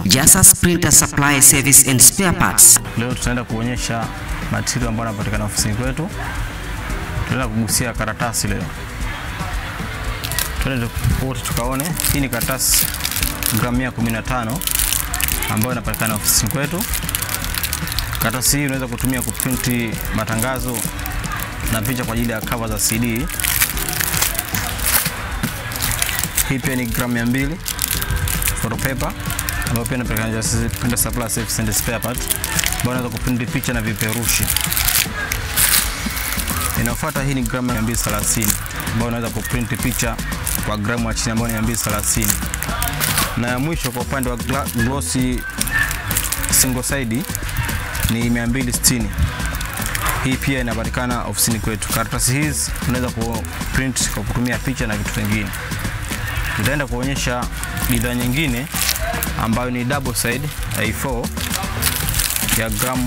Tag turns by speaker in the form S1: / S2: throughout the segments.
S1: Jasas Printer Supply Service and Spare Parts.
S2: Leo tutaenda kuonyesha material ambayo yanapatikana ofisini kwetu. Tutaenda kugusia karatasi leo. Twende wote tukaone. Hii ni karatasi gramu 115 ambayo inapatikana ofisini kwetu. Karatasi hii unaweza kutumia kuprinti matangazo na picha kwa ajili ya cover za CD. Hii pia ni gramu 200 photo paper ambayo pia inapatikana Jasas Printer Supply Service and Spare Parts ambayo unaweza kuprinti picha na vipeperushi. Inayofuata hii ni gramu 230 ambayo unaweza kuprinti picha kwa gramu ya chini ambayo ni 230. Na ya mwisho kwa upande wa gla- glossy single side ni 260. Hii pia inapatikana ofisini kwetu. Karatasi hizi unaweza kuprint kwa kutumia picha na vitu vingine. Tutaenda kuonyesha bidhaa nyingine ambayo ni double side A4 ya gramu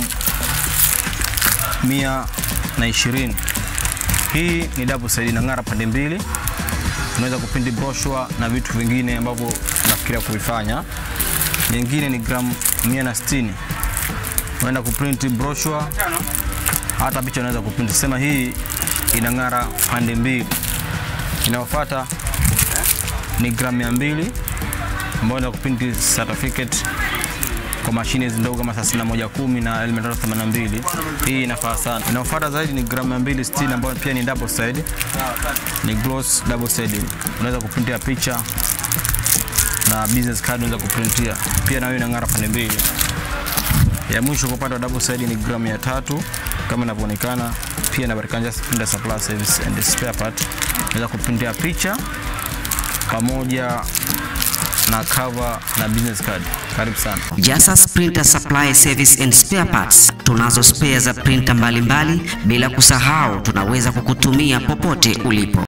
S2: 120. Hii ni double side inang'ara pande mbili. Unaweza kupindi brochure na vitu vingine ambavyo nafikiria kuvifanya. Nyingine ni gramu 160. Unaenda kuprint brochure hata picha unaweza kuprint. Sema hii inang'ara pande mbili. Inayofuata ni gramu 200 ambayo unaweza kuprint certificate kwa mashine hizi ndogo kama 3110 na L382. Hii inafaa sana. Inayofuata zaidi ni gramu 260 ambayo pia ni double side. Ni gloss double side. Unaweza kuprintia picha na business card unaweza kuprintia. Pia nayo inang'ara pande mbili. Ya mwisho kwa upande wa double side ni gramu ya tatu kama inavyoonekana. Pia inapatikana Jasas Printer Supply Service and Spare Part. Unaweza kuprintia picha pamoja na cover na business card. Karibu sana.
S1: Jasas Printer Supply Service and Spare Parts. Tunazo spare za printer mbalimbali bila kusahau tunaweza kukutumia popote ulipo.